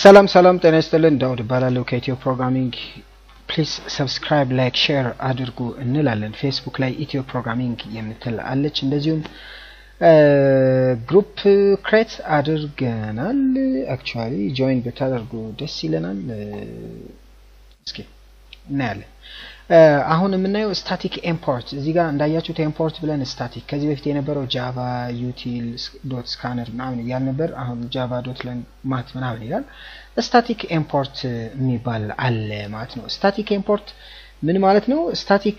ሰላም ሰላም፣ ጤና ይስጥልን። ዳውድ እባላለሁ ከኢትዮ ፕሮግራሚንግ። ፕሊዝ ሰብስክራይብ፣ ላይክ፣ ሼር አድርጉ እንላለን። ፌስቡክ ላይ ኢትዮ ፕሮግራሚንግ የምትል አለች። እንደዚሁም ግሩፕ ክሬት አድርገናል። አክቹዋሊ ጆይን ብታደርጉ ደስ ይለናል። እስኪ እናያለን። አሁን የምናየው ስታቲክ ኢምፖርት እዚህ ጋር እንዳያችሁት ኢምፖርት ብለን ስታቲክ ከዚህ በፊት የነበረው ጃቫ ዩቲል ዶት ስካነር ምናምን እያል ነበር። አሁን ጃቫ ዶት ማት ምናምን ይላል። ስታቲክ ኢምፖርት የሚባል አለ ማለት ነው። ስታቲክ ኢምፖርት ምን ማለት ነው? ስታቲክ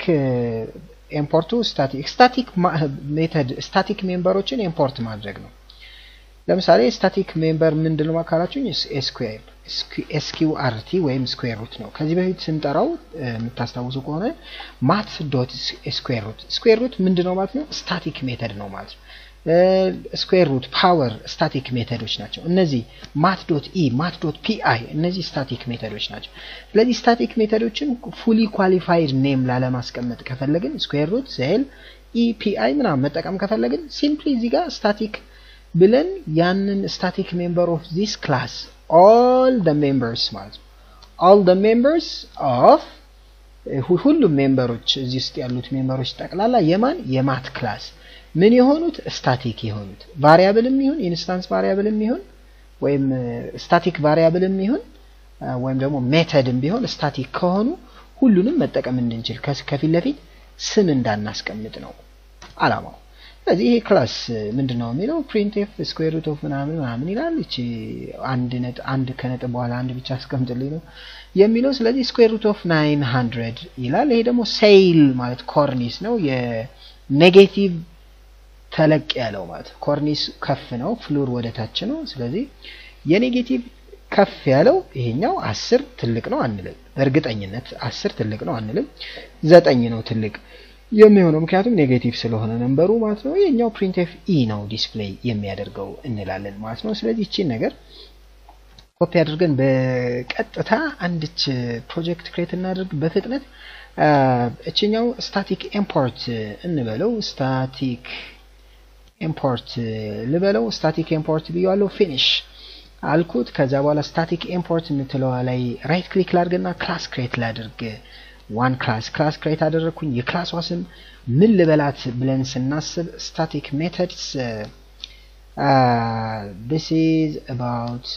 ኢምፖርቱ ስታቲክ ስታቲክ ሜተድ ስታቲክ ሜምበሮችን ኢምፖርት ማድረግ ነው። ለምሳሌ ስታቲክ ሜምበር ምንድን ነው ካላችሁኝ ኤስኩዌር ኤስኪውአርቲ ወይም ስኩዌር ሩት ነው። ከዚህ በፊት ስንጠራው የምታስታውሱ ከሆነ ማት ዶት ስኩዌር ሩት ስኩዌር ሩት ምንድን ነው ማለት ነው? ስታቲክ ሜተድ ነው ማለት ነው። ስኩዌር ሩት ፓወር ስታቲክ ሜተዶች ናቸው። እነዚህ ማት ዶት ኢ ማት ዶት ፒአይ እነዚህ ስታቲክ ሜተዶች ናቸው። ስለዚህ ስታቲክ ሜተዶችን ፉሊ ኳሊፋይድ ኔም ላለማስቀመጥ ከፈለግን ስኩዌር ሩት ሴል ኢ ፒአይ ምናምን መጠቀም ከፈለግን ሲምፕሊ እዚህ ጋር ስታቲክ ብለን ያንን ስታቲክ ሜምበር ኦፍ ዚስ ክላስ all the members ማለት ነው all the members of ሁሉም ሜምበሮች እዚህ ውስጥ ያሉት ሜምበሮች ጠቅላላ የማን የማት ክላስ ምን የሆኑት ስታቲክ የሆኑት ቫሪያብልም ይሁን ኢንስታንስ ቫሪያብልም ይሁን ወይም ስታቲክ ቫሪያብልም ይሁን ወይም ደግሞ ሜተድም ቢሆን ስታቲክ ከሆኑ ሁሉንም መጠቀም እንድንችል ከፊት ለፊት ስም እንዳናስቀምጥ ነው አላማው። ስለዚህ ይሄ ክላስ ምንድን ነው የሚለው ፕሪንትፍ ስኩዌር ሩት ኦፍ ምናምን ምናምን ይላል። እቺ አንድ ነጥ አንድ ከነጥብ በኋላ አንድ ብቻ አስቀምጥልኝ ነው የሚለው። ስለዚህ ስኩዌር ሩት ኦፍ ናይን ሀንድረድ ይላል። ይሄ ደግሞ ሴይል ማለት ኮርኒስ ነው። የኔጌቲቭ ተለቅ ያለው ማለት ኮርኒስ ከፍ ነው፣ ፍሉር ወደ ታች ነው። ስለዚህ የኔጌቲቭ ከፍ ያለው ይሄኛው አስር ትልቅ ነው አንልም። በእርግጠኝነት አስር ትልቅ ነው አንልም። ዘጠኝ ነው ትልቅ የሚሆነው ምክንያቱም ኔጌቲቭ ስለሆነ ነንበሩ ማለት ነው። የኛው ፕሪንትኤፍ ኢ ነው ዲስፕሌይ የሚያደርገው እንላለን ማለት ነው። ስለዚህ እቺን ነገር ኮፒ አድርገን በቀጥታ አንድች ፕሮጀክት ክሬት እናድርግ በፍጥነት። እችኛው ስታቲክ ኢምፖርት እንበለው፣ ስታቲክ ኢምፖርት ልበለው፣ ስታቲክ ኢምፖርት ብያዋለው። ፊኒሽ አልኩት። ከዛ በኋላ ስታቲክ ኢምፖርት የምትለዋ ላይ ራይት ክሊክ ላድርግና ክላስ ክሬት ላድርግ ዋን ክላስ ክላስ ክሬት አደረግኩኝ። የክላሷ ስም ምን ልበላት ብለን ስናስብ ስታቲክ ሜተድስ ዲስ ኢዝ አባውት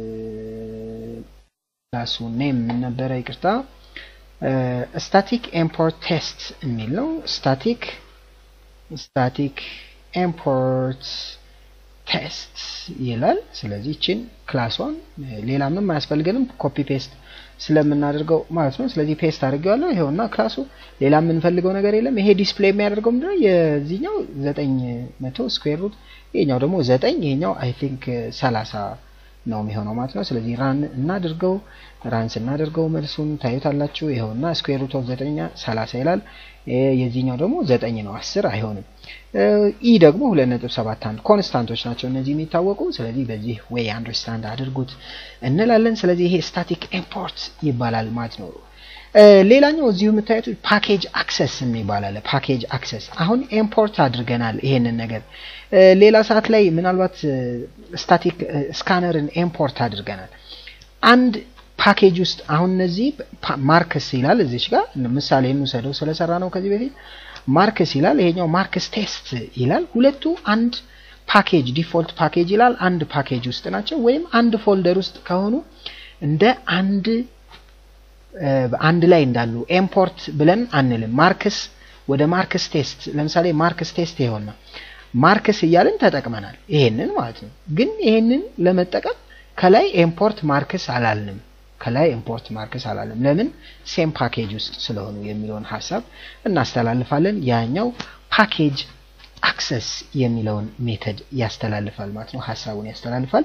ክላሱ ኔም ምን ነበረ? ይቅርታ ስታቲክ ኢምፖርት ቴስት የሚል ነው። ስታቲክ ስታቲክ ኢምፖርት ቴስት ይላል። ስለዚህ ይችን ክላሷን ሌላ ምንም አያስፈልገንም ኮፒ ፔስት ስለምናደርገው ማለት ነው። ስለዚህ ፔስት አድርጌዋለሁ። ይሄውና ክላሱ ሌላ የምንፈልገው ነገር የለም። ይሄ ዲስፕሌይ የሚያደርገው ምንድነው? የዚህኛው ዘጠኝ መቶ ስኩዌር ሩት ይሄኛው ደግሞ ዘጠኝ ይሄኛው አይ ቲንክ ሰላሳ ነው የሚሆነው ማለት ነው። ስለዚህ ራን እናድርገው። ራን ስናደርገው መልሱን ታዩታላችሁ። ይኸውና ስኩዌር ሩት ኦፍ ዘጠኛ ሰላሳ ይላል። የዚህኛው ደግሞ ዘጠኝ ነው፣ አስር አይሆንም። ኢ ደግሞ ሁለት ነጥብ ሰባት አንድ ኮንስታንቶች ናቸው እነዚህ የሚታወቁ። ስለዚህ በዚህ ዌይ አንደርስታንድ አድርጉት እንላለን። ስለዚህ ይሄ ስታቲክ ኢምፖርት ይባላል ማለት ነው። ሌላኛው እዚሁ የምታዩት ፓኬጅ አክሰስ የሚባል አለ። ፓኬጅ አክሰስ አሁን ኢምፖርት አድርገናል ይሄንን ነገር። ሌላ ሰዓት ላይ ምናልባት ስታቲክ ስካነርን ኢምፖርት አድርገናል አንድ ፓኬጅ ውስጥ አሁን እነዚህ ማርክስ ይላል እዚች ጋር ምሳሌ እንውሰደው ስለሰራ ነው ከዚህ በፊት ማርክስ ይላል። ይሄኛው ማርክስ ቴስት ይላል። ሁለቱ አንድ ፓኬጅ ዲፎልት ፓኬጅ ይላል። አንድ ፓኬጅ ውስጥ ናቸው፣ ወይም አንድ ፎልደር ውስጥ ከሆኑ እንደ አንድ አንድ ላይ እንዳሉ ኢምፖርት ብለን አንልም። ማርክስ ወደ ማርክስ ቴስት ለምሳሌ ማርክስ ቴስት ይሆንና ማርክስ እያልን ተጠቅመናል። ይሄንን ማለት ነው። ግን ይሄንን ለመጠቀም ከላይ ኢምፖርት ማርክስ አላልንም። ከላይ ኢምፖርት ማርክስ አላለም። ለምን? ሴም ፓኬጅ ውስጥ ስለሆኑ የሚለውን ሀሳብ እናስተላልፋለን። ያኛው ፓኬጅ አክሰስ የሚለውን ሜተድ ያስተላልፋል ማለት ነው። ሀሳቡን ያስተላልፋል።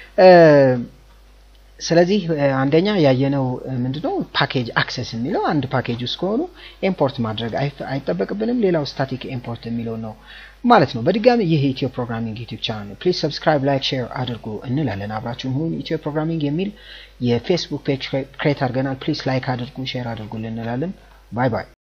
ስለዚህ አንደኛ ያየነው ምንድነው? ፓኬጅ አክሰስ የሚለው አንድ ፓኬጅ ውስጥ ከሆኑ ኢምፖርት ማድረግ አይጠበቅብንም። ሌላው ስታቲክ ኢምፖርት የሚለው ነው ማለት ነው። በድጋሚ ይህ ኢትዮ ፕሮግራሚንግ ዩቲዩብ ቻናል ነው። ፕሊዝ ሰብስክራይብ፣ ላይክ፣ ሼር አድርጉ እንላለን። አብራችሁን ሁኑ። ኢትዮ ፕሮግራሚንግ የሚል የፌስቡክ ፔጅ ክሬት አድርገናል። ፕሊዝ ላይክ አድርጉ፣ ሼር አድርጉልን እንላለን። ባይ ባይ።